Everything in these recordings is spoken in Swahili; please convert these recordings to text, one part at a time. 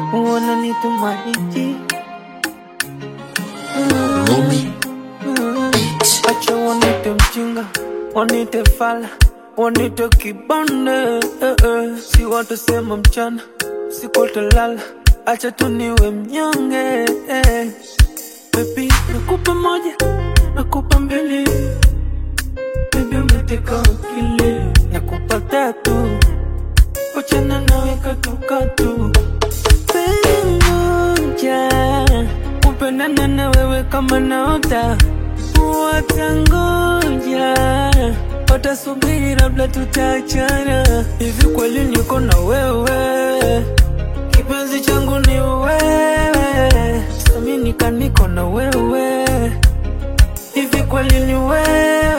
wananitumaiji Rumi Beats. acha wanite mjinga wanite fala wanite kibande eh, eh. si watasema mchana sikotalala acha tu niwe mnyonge eh. Baby, nakupa moja nakupa mbili Baby umeteka akili nakupa tatu wachana nawe katukatu Penzi moja kupendana na wewe kama naota watangoja watasubiri labda tutaachana hivi kweli niko na wewe kipenzi changu ni wewe saminika niko na wewe hivi kweli ni wewe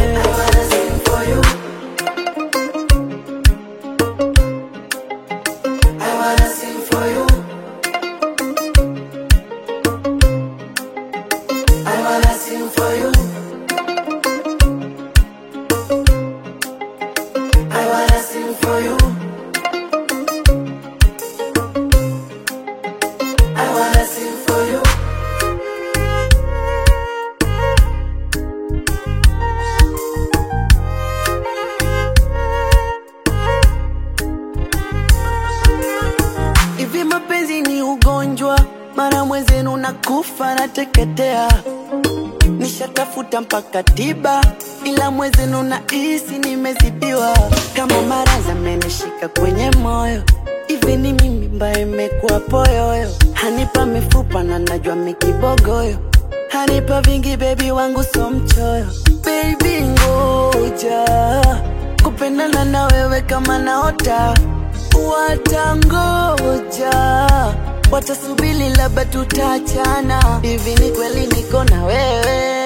Hivi mapenzi ni ugonjwa, mara mwenzenu nakufa nateketea. Nishatafuta mpaka tiba, ila mwenzenu nahisi nimezidiwa. Kama maradhi amenishika kwenye moyo, hivi ni mimi mbaye imekuwa poyoyo. Hanipa mifupa na najua mikibogoyo, hanipa vingi bebi wangu so mchoyo. Baby ngoja kupendana na wewe kama naota watangoja watasubili labda tutachana hivi ni kweli niko na wewe